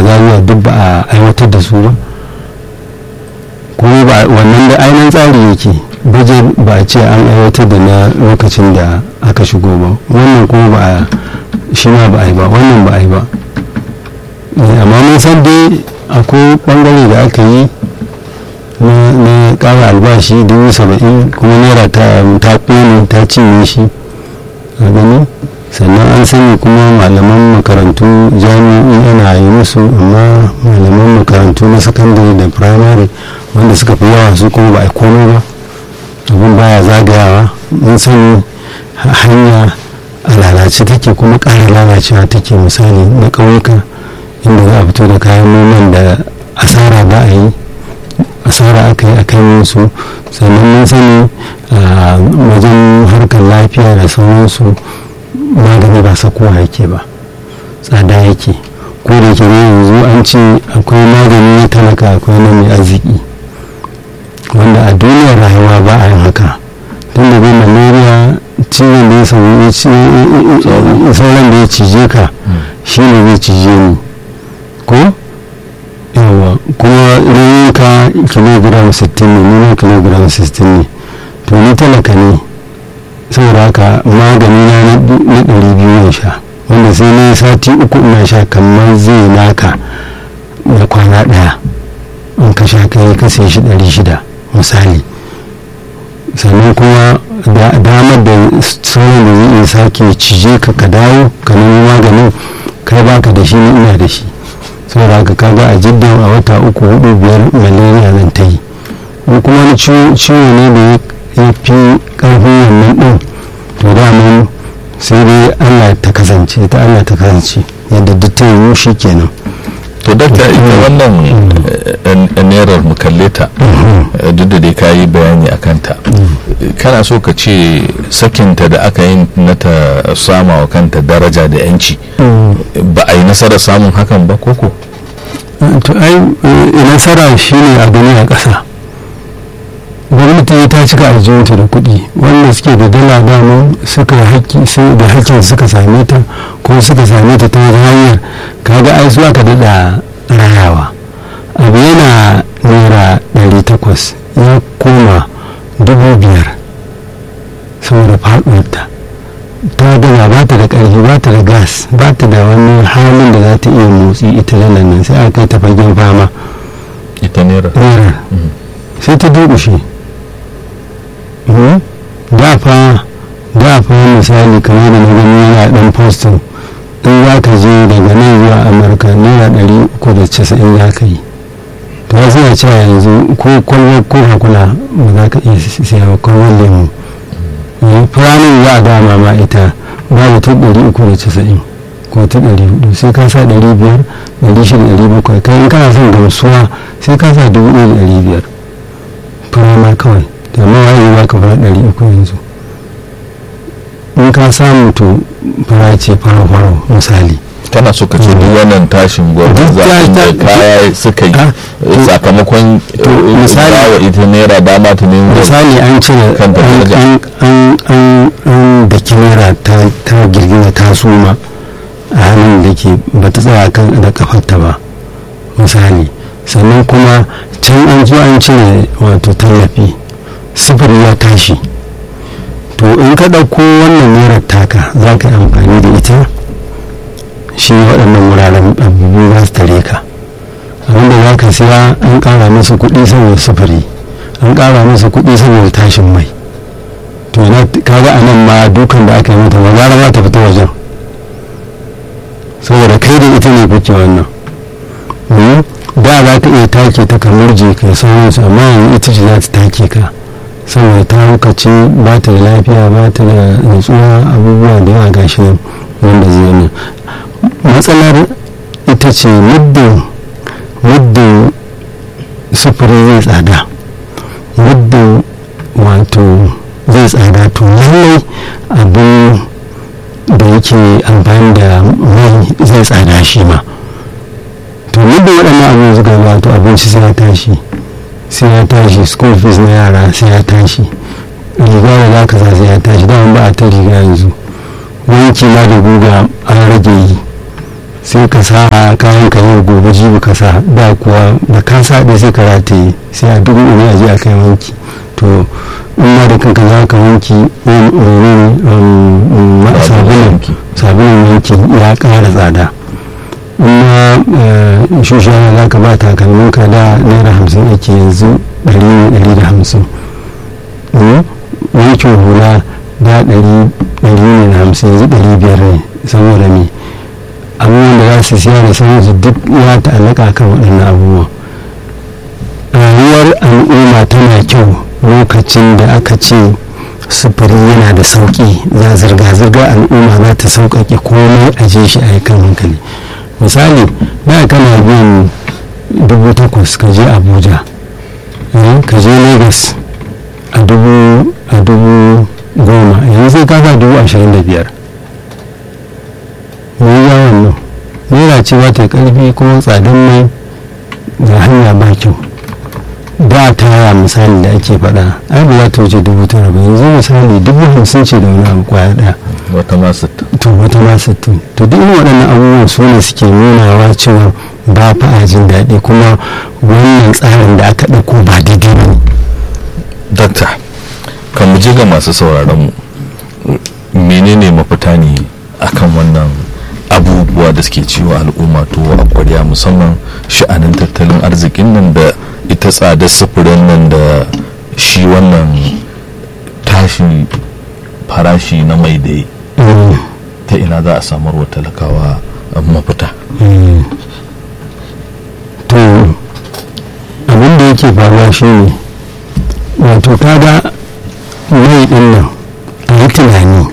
zariya duk ba a aiwatar da su ba kuma ba wannan da ainihin tsari yake baje ba a ce an aiwatar da na lokacin da aka shigo ba wannan kuma ba a shi ma ba a yi ba wannan ba a yi ba amma mun san dai akwai bangare da aka yi na kara albashi dubu saba'in kuma naira ta kone ta cinye shi a gani sannan an sani kuma malaman makarantu jami'in ana yi musu amma malaman makarantu na sakandare da firamare wanda suka fi yawa su kuma ba a komai ba abin baya zagayawa mun sani hanya a lalace take kuma ƙara lalacewa take misali na ƙauyuka inda za a fito da kayan noman da asara ba a yi asara aka yi a kan su sannan mun sani a wajen harkar lafiya da sauransu magani ba sakowa yake ba tsada yake ko da ke yanzu an ce akwai magani na talaka akwai na mai arziki wanda a duniyar rayuwa ba a yin haka tun da bai malaria ciwon da ya sauran da ya cije ka shi ne zai cije ni ko yawa kuma rayuka kilogram 60 ne nuna kilogram 60 ne to ni talaka ne saboda haka magani na na ɗari biyu ya sha wanda sai na sati uku ina sha kamar zai naka da kwana ɗaya in ka sha kai ka sai shi ɗari shida misali sannan kuma damar da sauran da zai iya sake cije ka ka dawo ka nemi maganin kai baka da shi ni ina da shi saboda haka kaga a jiddan a wata uku hudu biyar malaria zan ta yi in kuma wani ciwo ne da ya fi karfin wannan din to daman sai dai allah ta kasance ta allah ta kasance yadda duk ta yi shi kenan to dakta ita wannan nerar mu kalle ta duk da dai kayi bayani a kanta kana so ka ce sakinta da aka yi na ta sama wa kanta daraja da yanci ba a yi nasarar samun hakan ba koko to ai nasara shine a gani a ƙasa gwamnati ta cika aljihunta da kuɗi wanda suke da dala dama suka haƙƙi da haƙƙin suka same ta ko suka same ta ta hanyar kaga ai su aka daɗa rayawa abu yana naira ɗari takwas ya koma dubu biyar saboda faɗuwarta ta gama ba ta da ƙarfi ba ta da gas ba ta da wani halin da za ta iya motsi ita lalan nan sai aka kai ta fagen fama ita naira sai ta durƙushe da fa da fa misali kamar da na gani yana dan postin in za ka je daga nan zuwa amurka naira ɗari uku da casa'in za ka yi to ya suna cewa yanzu ko kwalwar coca cola ba za ka iya siya ba kwalwar lemu firanin za a dama ma ita babu ta ɗari uku da casa'in ko ta ɗari hudu sai ka sa ɗari biyar ɗari shida ɗari bakwai kai in kana son gamsuwa sai ka sa dubu ɗaya da ɗari biyar firama kawai da mawaye za ka fara ɗari uku yanzu in ka samu to fara ce fara-fara misali kana so ka ce duk wannan tashin gwamnati zafin da kaya suka yi sakamakon misali wa ita naira dama ta nemo misali an cire an da naira ta girgiza ta suma a hannun da ke ba ta tsaya kan da kafarta ba misali sannan kuma can an zo an cire wato tallafi sufuri ya tashi to in ka ɗauko wannan naira taka za ka yi amfani da ita shi waɗannan wuraren abubuwa za su tare ka abinda za ka siya an ƙara masa kuɗi saboda sufuri an ƙara masa kuɗi saboda tashin mai to na kaga a nan ma dukan da aka yi mata ba za ma ta fita wajen saboda kai da ita ne kuke wannan da za ka iya take ta kamar je ka sauransu amma yanzu ita ce za ta take ka saboda ta hukaci ba ta da lafiya ba ta da nutsuwa abubuwa da yawa gashi nan wanda zai nan matsalar ita ce muddin muddin sufuri zai tsada muddin wato zai tsada to lallai abin da yake amfani da mai zai tsada shi ma to muddin waɗannan abin suka wato abinci sai ya tashi sai ya tashi school fees na yara sai ya tashi riga da za ka sa sai ya tashi dama ba a ta riga yanzu wanki ma da guga an rage yi sai ka sa kayan ka yau gobe jibi ka sa da kuwa da ka sa ɗaya sai ka rataye sai a duk ne a je a kai wanki to in ma da kanka za ka wanki sabulun wanki ya ƙara tsada in shushana za ka ba takalmin ka da naira hamsin ake yanzu ɗari ne ɗari da hamsin wankin hula da ɗari ne da hamsin yanzu ɗari biyar ne saboda me abubuwan da za su siya da sauransu duk ya ta'allaka kan waɗannan abubuwan rayuwar al'umma tana kyau lokacin da aka ce sufuri yana da sauƙi za zirga-zirgar al'umma za ta sauƙaƙe komai a je shi a kan hankali misali da kana biyan dubu takwas ka je abuja ka je lagos a dubu goma yanzu sai ka sa dubu ashirin da biyar mai ya wannan naira ce ba ta karfi kuma tsadan mai da hanya ba kyau da taya misali da ake faɗa ai ba za ta wuce dubu tara ba yanzu misali dubu hamsin ce da wani abu kwaya ɗaya wata ma sittin to wata ma sittin to duk waɗannan abubuwan su ne suke nunawa cewa ba fa a jin daɗi kuma wannan tsarin da aka ɗauko ba daidai ba ne dakta kan mu je ga masu sauraron mu menene mafita ne akan wannan abubuwa da suke ciwo al'umma to a kwarya musamman sha'anin tattalin arzikin nan da ita tsadar sufurin nan da shi wannan tashi farashi na mai da ta ina za a samar wa talakawa mafita to abin da yake faruwa shi ne wato kaga mai din nan a yi tunani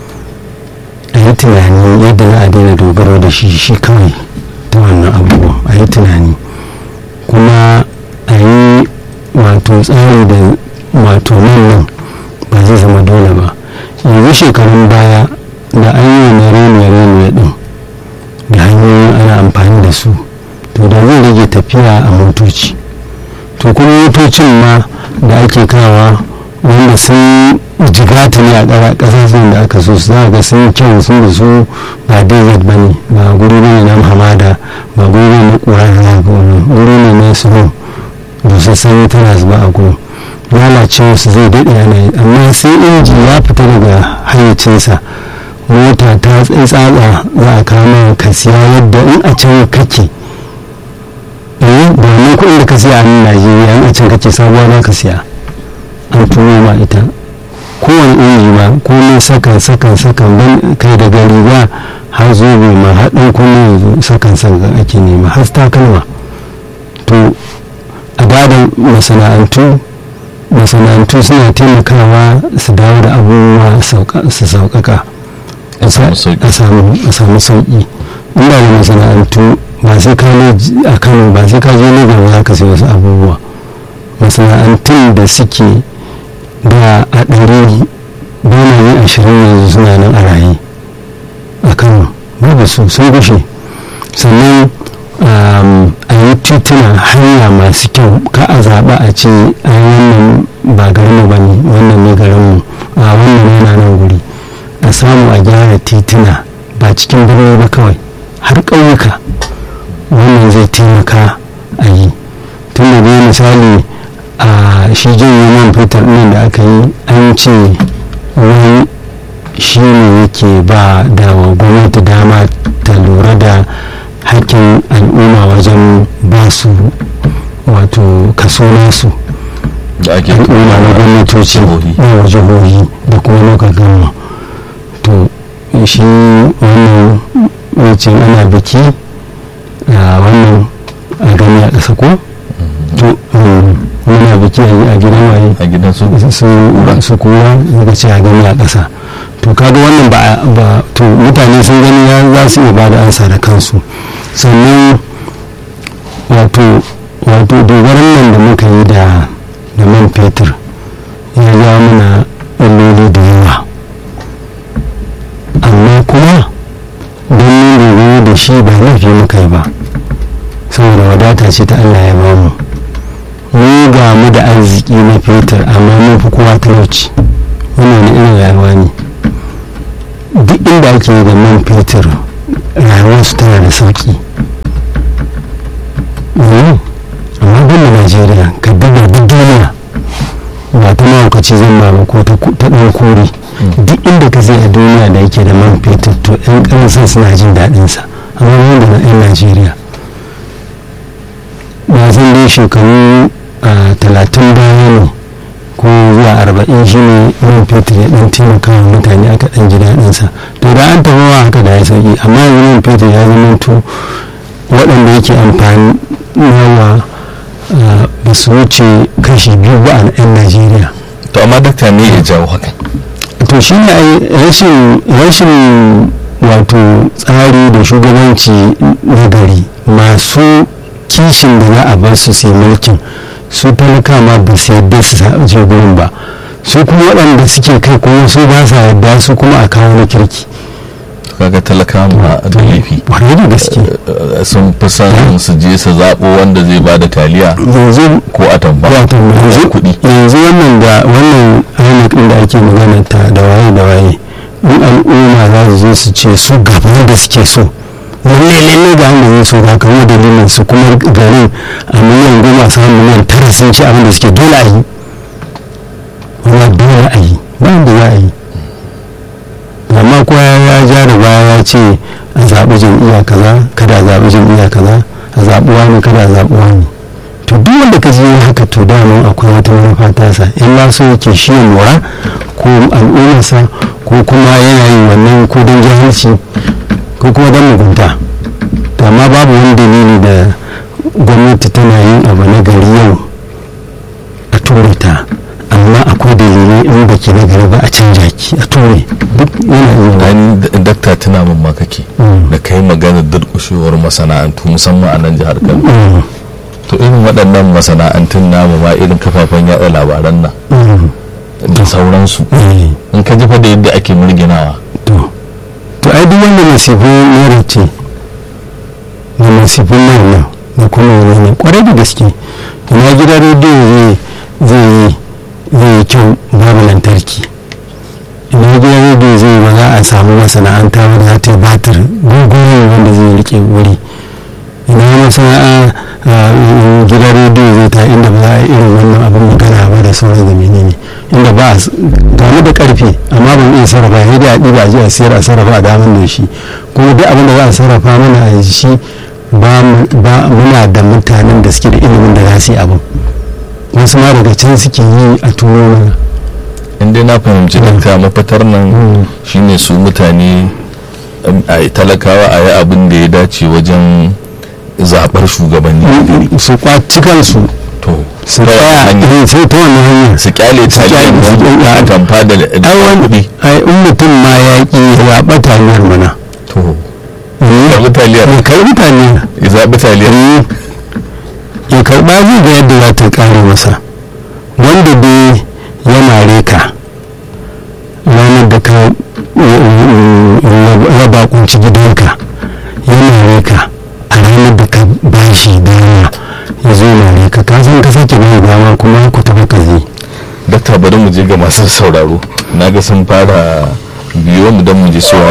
a yi tunani yadda za a daina dogaro da shi shi kawai ta wannan abubuwan a yi tunani kuma a yi wato tsari da wato nan nan ba zai zama dole ba yanzu shekarun baya da an yi na renuwa renuwa din da hanyoyin ana amfani da su to da zai rage tafiya a motoci to kuma motocin ma da ake kawa wanda sun jigata ne a ƙasashen da aka so za ga sun kyau sun da su ba desert ba ne ba guri ne na hamada ba guri ne na ƙura da za guri ne na suno busassan tana zuba a gurin lalacewa su zai daɗe yana yi amma sai inji ya fita daga hayyacinsa mota ta tsatsa za a kama ka siya yadda in a can kake eh ba ne kuɗin da ka siya a nan najeriya in a can kake sabuwa za ka siya an turo ma ita kowane inji ma komai sakan sakan sakan ban kai daga riga har zobe ma har ɗan kuma yanzu sakan sakan ake nema har takalma to a dada masana'antu masana'antu suna taimakawa su dawo da abubuwa su sauƙaƙa a samu sauƙi inda da masana'antu ba sai ka a kano ba sai ka je legas ba za ka sai wasu abubuwa masana'antun da suke da a ɗari yi ashirin yanzu suna nan a raye a kano babu su sun gushe sannan a yi tituna hanya masu kyau ka a zaɓa a ce a wannan ba garinmu ba ne wannan ne garinmu a wannan yana nan guri a samu a gyara tituna ba cikin birni ba kawai har ƙauyuka wannan zai taimaka a yi tun da dai misali a shi janye man fitar nan da aka yi an ce wani shi ne yake ba da wa gwamnati dama ta lura da hakkin al'umma wajen ba su wato kaso nasu al'umma na gwamnatoci na jihohi da kuma lokacin gama to shi wannan wacin ana biki a wannan a gani a ƙasa ko to muna biki a gidan waye a gidan su su kowa daga ce a gani a ƙasa to kaga wannan ba to mutane sun gani ya za su iya ba da ansa da kansu sannan wato wato dogaran nan da muka yi da da man fetur ya ja mana illoli da yawa amma kuma don mun dogaro da shi ba laifi muka yi ba saboda wadata ce ta allah ya bamu mu ga mu da arziki na fetur amma mun fi kowa talauci wannan irin rayuwa ne duk inda ake da man fetur rayuwarsu tana da sauki amma ban da najeriya ka duba duk duniya ba ta mahaukaci zan ba ko ta ɗan kori duk inda ka zai a duniya da yake da man fetur to 'yan ƙasar suna jin daɗinsa amma wanda na 'yan najeriya ba zan dai shekaru talatin baya ne ko zuwa arba'in shi ne man fetur ya ɗan taimaka wa mutane aka ɗan ji daɗinsa to da an taɓa wa haka da ya sauki amma yanzu man fetur ya zama to waɗanda yake amfani yawa ba su wuce kashi biyu ba a 'yan najeriya to amma dakta me ya jawo haka to shi ne rashin wato tsari da shugabanci na gari masu kishin da za a bar su sai mulkin su talaka ma ba su yadda su je gurin ba su kuma waɗanda suke kai kuma su ba sa yadda su kuma a kawo na kirki kaga talaka ma da laifi wani da gaske sun fi son su je su zaɓo wanda zai ba da taliya yanzu ko a tamba yanzu kuɗi yanzu wannan da wannan ainihin da ake magana ta da waye da waye in al'umma za su zo su ce su gaba da suke so lalle lalle ga wanda zai so ba kamar dalilin su kuma garin a miliyan goma su miliyan tara sun ci abin da suke dole a yi wani dole a yi ba wanda za a yi amma kowa ya ja da baya ya ce a zaɓi jam'iyya kaza kada a zaɓi jam'iyya kaza a zaɓi wani kada a zaɓi wani to duk wanda ka je haka to daman akwai wata manufa tasa in ma so yake shi ya lura ko al'ummarsa ko kuma yana yin wannan ko don jahilci ko kuma don mugunta to amma babu wani dalili da gwamnati tana yin abu na gari yau a ture ta amma akwai dalilai in ba ki na gari ba a canja ki a ture duk yana iya dakta tuna min ma kake da kai maganar durƙushewar masana'antu musamman a nan jihar kano to irin waɗannan masana'antun namu ma irin kafafen yaɗa labaran nan da sauransu in ka ji fa da yadda ake murginawa to to ai duk wanda nasifin naira ce da nasifin naira nan da kuma wani ne kwarai da gaske ina gidan rediyo zai yi zai yi kyau babu lantarki ina gidan rediyo zai ba za a samu masana'anta wadda za ta yi batir gugunan wanda zai rike wuri ina masana'a gidan rediyo zai ta inda ba za a irin wannan abin magana ba da sauran da menene inda ba a gane da karfe amma ban iya sarrafa sai da a ɗiba a ji a sayar a sarrafa a daman da shi kuma duk abin da za a sarrafa mana a shi ba muna da mutanen da suke da ilimin da za su yi abin wasu ma daga can suke yi a turo mana in dai na fahimci dakta mafitar nan shine su mutane a talakawa a yi abin da ya dace wajen zaɓar shugabanni su kwaci kansu to su tsaya sai ta wani hanya su kyale taliyan a tamfa da kuɗi ai in mutum ma ya ƙi zaɓa taliyar mana to zaɓi taliyar ya karɓi taliyar ya zaɓi taliyar ya karɓa zai ga yadda za ta ƙare masa wanda dai ya mare ka ranar da ka raba kunci gidanka ya mare ka a ranar da ka bashi dama ya zo mare ka ka san ka sake mai dama kuma ku taɓa ka zai dakta bari mu je ga masu sauraro na ga sun fara biyo mu don mu ji cewa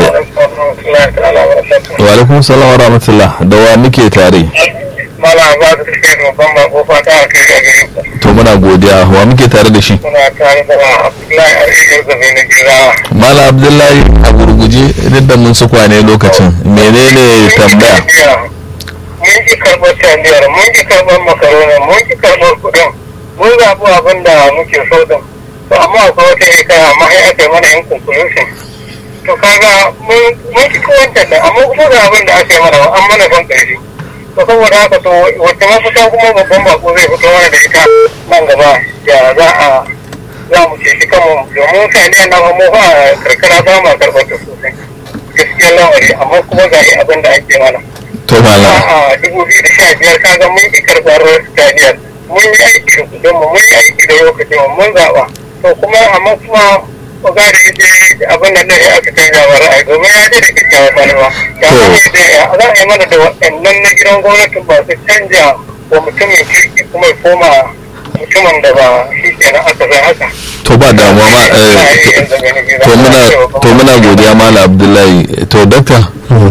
wa alaikum salam wa rahmatullah da wa muke tare mala ba su suke babban bako fata a kai a gare ku to muna godiya wa muke tare da shi muna tare da abdullahi arzikin zabe na jirawa mala abdullahi a gurguje duk da mun su kwane lokacin menene tambaya mun ki karɓar taliyar mun ki karɓar makaroni mun ki karɓar kuɗin mun zaɓi abin da muke so din to amma akwai wata hikaya amma sai aka yi mana yan conclusion to kaga mun ki kowancan da amma kuma ga abin da aka yi mana an mana son ƙarshe to saboda haka to wacce mafita kuma babban bako zai fito mana da ita nan gaba ya za a za mu ce shi kanmu domin saniya na mu fa karkara ba ma karɓar ta sosai gaskiya lamari amma kuma ga abin da ake mana to mala a dubu biyu da sha biyar kaga mun ki karɓar saniyar mun yi aiki da kudin mu mun yi aiki da lokacin mu mun zaɓa to kuma amma kuma ko ga da yake abin nan ne aka canza wa ra'ayi domin ya ce da kyakkyawan manufa ya zama da za a yi mana da waɗannan na gidan gwamnatin ba su canja wa mutumin kirki kuma ya koma mutumin da ba shi kenan aka zai haka to ba damuwa ma to muna to muna godiya mala abdullahi to dakta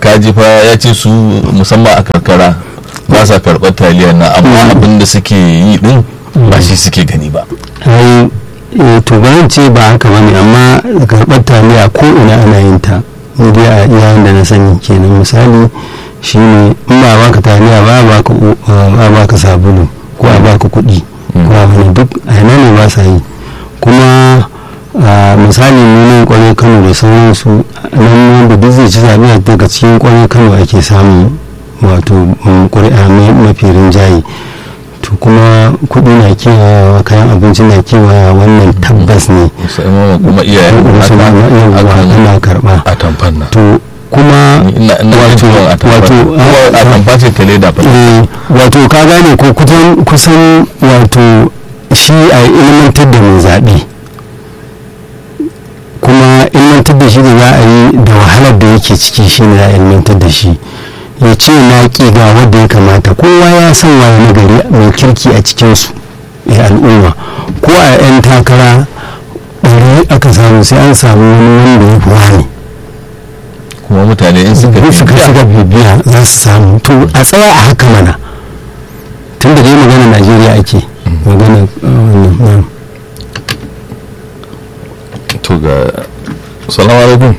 kaji fa ya ce su musamman a karkara ba sa karɓar taliya na amma abin da suke yi din ba shi suke gani ba ai eh, to ba zan ce ba haka bane amma karɓar taliya ko ina ana yin ta ni dai a yayin da na sani kenan misali shine in ba baka taliya ba a baka u- a baka sabulu ko a baka kuɗi ko a wani duk a ina ne ba sa yi kuma a misali mu nan kwarai kano da sauransu nan wanda duk zai ci zaɓe daga cikin kwarai kano ake samun wato mm, ƙuri'a mai- mafi rinjaye to kuma kuɗi na kewayawa kayan abinci na kewayawa wannan tabbas ne musamman kuma iyayen wasu ma mata yawwa akan ana karɓa a tamfan nan to kuma ina ina wato jin a tamfan wato kuma a tamfa ce ta leda fa eh, wato ka gane ko kusan kusan wato shi a ilmantar da mai zaɓe kuma ilmantar da shi da za a yi da wahalar da yake ciki shi ne za a ilmantar da shi ya ce na ƙi ga wanda ya kamata kowa ya san waye na gari mai kirki a cikinsu ya al'umma ko a 'yan takara ɗari aka samu sai an samu wani wanda ya fi wani kuma mutane in suka suka suka bibiya, suka bibiya za su samu to a tsaya a haka mana tun da dai magana najeriya ake magana uh, wannan mm. to ga salamu alaikum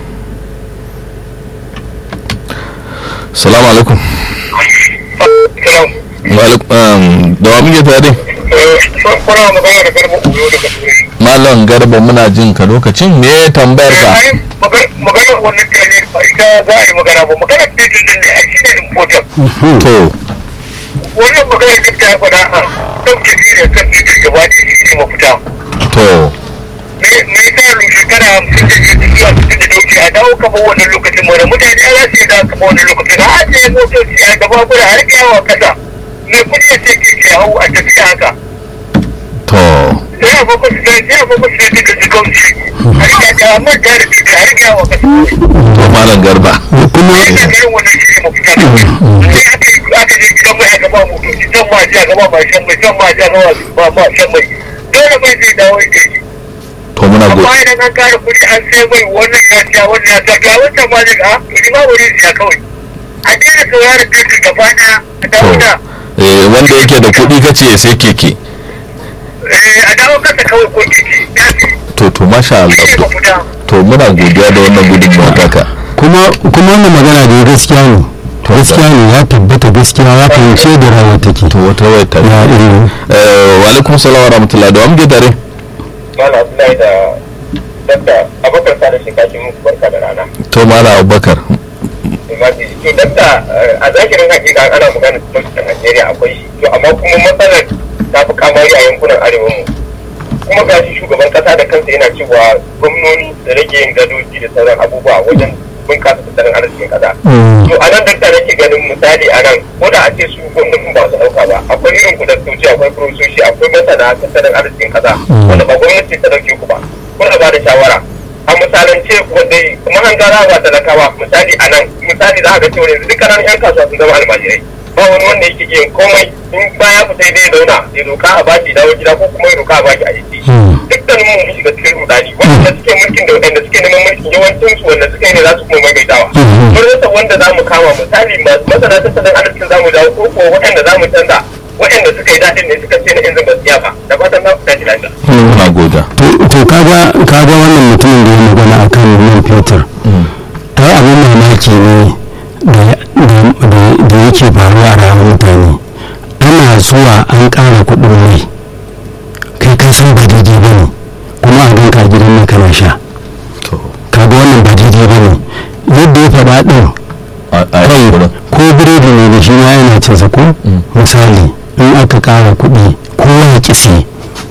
salamu alaikum Salam. Wa alaikum um, da wa muke tare Eh, kuna magana da garba uyo daga turai. malam garba muna jin ka lokacin me tambayar Eh, ka ai, maga- maganar wannan tele ba ita za a yi magana ba maganar tele din ne a shi ne important to wannan maganar da ta faɗa a ɗauke tele kan titin gaba da shi ne mafita to me me yasa lu shekara hamsin da biyar zuwa sittin da dauke a dawo kamar wannan lokacin mana mutane ya za su yi dawo kamar wannan lokacin a ajiye motoci a gaba guda har kyawa kasa me kuɗi ya ce ke ke hau a tafiya haka to sai a fokus da sai a fokus da daga jikauci har kya da amma da da titi har kyawa kasa to malam garba kuma ina ganin wannan shi ne mafita sai aka yi aka je gidan mai a gaba motoci can ma ji a gaba ma shan mai can ma ji a gaba ma ma shan mai dole mai zai dawo ya yi to muna go amma idan an kara kuɗi an sai mai wannan ya siya wannan ya siya ga wancan ma zai ga to ni ma wuri siya kawai a daina sauraron titin gaba ɗaya a dawo da eh wanda yake da kuɗi kace ya sai keke eh, a dawo kasa kawai ko keke ya fi to to masha Allah shi ne to mafita to muna godiya da wannan gudunmawa taka kuma kuma wannan magana da gaskiya ne gaskiya ne ya tabbata gaskiya ya fahimce da rawar take to wata waya ta ya irin eh wa alaikum salam wa rahmatullahi da wa muke tare Mala Abdullahi da Dakta Abubakar Sani Shekaki muku barka da rana. to malam abubakar Imaji, to Dakta a zahirin hakika ana magana talauci a Najeriya akwai shi. To amma kuma matsalar ta fi kamari a yankunan arewa mu. Kuma ga shi shugaban kasa da kansa yana cewa gwamnoni da rage yin gadoji da sauran abubuwa wajen bunkasa tattalin arzikin kasa. Mm. To a nan dakta nake ganin misali a nan ko da a ce su gwamnatin ba su ɗauka ba akwai irin ku daktoci akwai profesoshi akwai masana tattalin arzikin kasa wanda ba gwamnati ta ɗauke ku ba. Kuna ba da shawara. a misalance wanda kuma an gara ba talakawa misali a nan misali za a ga cewa yanzu dukkan yan kasuwa sun zama almajirai ba wani wanda yake yin komai in baya fita dai zauna ya roka a baki dawo gida ko kuma ya roka a baki a jiki Mm. dukkanin mu mun shiga cikin rudani wanda suke mulkin da wanda suke neman mulkin yawancin su wanda suka yi ne za su kuma maimaitawa Mhm. mun rasa wanda za mu kama misali ma- masana tattalin arzikin za mu dawo ko ko waɗanda za mu canza waɗanda suka yi daɗin ne suka ce na yanzu ba su iya ba da fatan za ku tashi lafiya. muna goda to to kaga kaga wannan mutumin da ya magana akan man fetur ai abin mamaki ne da- da da- da yake faruwa a rayuwar mutane ana zuwa an ƙara kuɗin mai kai ka san ba daidai ba ne kuma a ganka a gidan nan kana sha to kaga wannan ba daidai ba ne yadda ya faɗa ɗin a a kai yi wurin ko biredi ne da shi ma yana cin sa ko Mm. misali in aka ƙara kuɗi kowa ya ƙi siye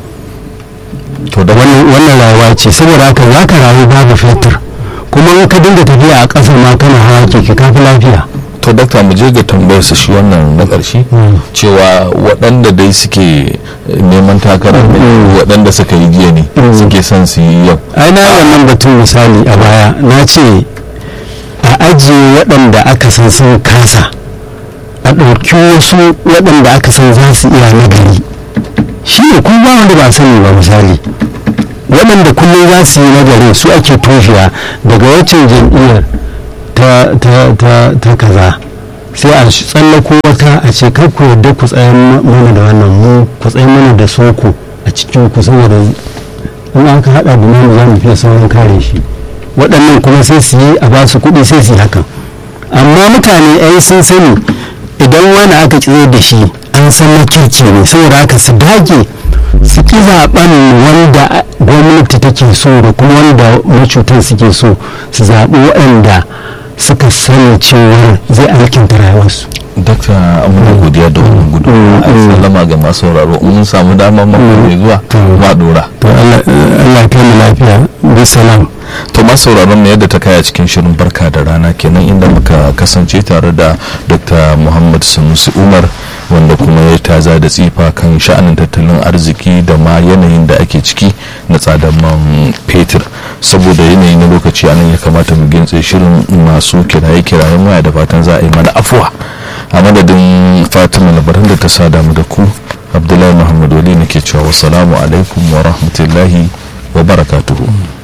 to da wannan wannan rayuwa ce saboda haka za ka rayu babu fetur kuma in ka dinga tafiya a ƙasa ma kana hawa keke ka fi lafiya to dakta mu je ga tambayar sa shi wannan na ƙarshe Mm. cewa waɗanda dai suke neman takarar ne Mm. waɗanda suka yi jiya ne Mm. suke son su yi yau ai na yi wannan batun misali a baya na ce a ajiye waɗanda aka san sun kasa a ɗauki wasu waɗanda aka san za su iya nagari shi ne kuma ba wanda ba sani ba misali waɗanda kullum za su yi nagari su ake toshiya daga waccan jam'iyyar ta ta ta ta ta kaza sai a tsallako wata a ce kar ku yarda ku tsayan mana da wannan mu ku tsayan mana da soko a cikin ku saboda in aka hada da namu za mu fiye sauran kare shi waɗannan kuma sai su yi a ba su kuɗi sai su yi hakan amma mutane ai sun sani idan wani aka tsire da shi an san na kirki ne saboda haka su dage su ki zaɓen wanda gwamnati take so da kuma wanda macutan suke so su zaɓi waɗanda suka sani cewa zai alkinta rayuwarsu dakta amina godiya da wannan gudu a sallama ga masu sauraro in mun samu damar mako mai zuwa ma dora to Allah kai mu lafiya bisalam to masu sauraron mu yadda ta kaya cikin shirin barka da rana kenan inda muka kasance tare da dr muhammad sanusi umar wanda kuma ya taza da tsifa kan sha'anin tattalin arziki da ma yanayin da ake ciki na tsadar man fetur saboda yanayi na lokaci anan ya kamata mu gintse shirin masu kiraye kirayen waya da fatan za a yi mana afuwa a madadin fatima labaran da ta sada mu da ku abdullahi muhammad wali nake cewa wasalamu alaikum wa rahmatullahi wa barakatuhu